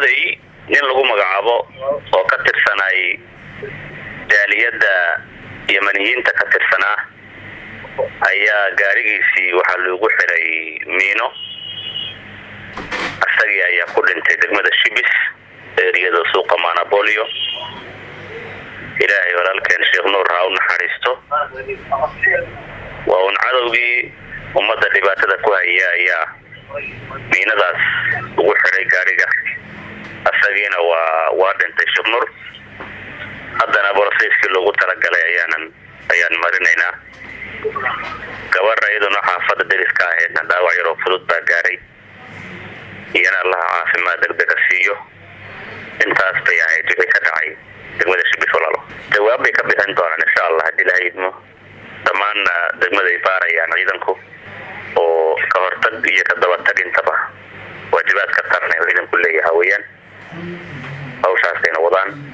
degmaday nin lagu magacaabo oo ka tirsanay jaaliyadda yamaniyiinta ka tirsanaa ayaa gaarigiisii waxaa loogu xiray miino isagii ayaa ku dhintay degmada shibis eriyada suuqa manabolio ilaahay walaalkeen sheekh nuur ha u naxariisto waa un cadowgii ummadda dhibaatada ku haya ayaa miinadaas ugu xiray gaariga isagiina waa waa dhintay sheekh nuur haddana borosayskii loogu talagalay ayaanan ayaan marinaynaa gabarha iyaduna xaafadda deriska ahaydna dhaawac yaroo fudud baa gaaray iyana allaha caafimaad degdega siiyo intaas bay ahayd wixii ka dhacay degmada shibis walaalo jawaab bay ka bixin doonaan insha allah haddii la idmo dhammaanna degmaday baarayaan ciidanku oo ka hortag iyo ka dabatag intaba waajibaadka qaran ee ciidanku leeyaha weeyaan hawshaasayna wadaan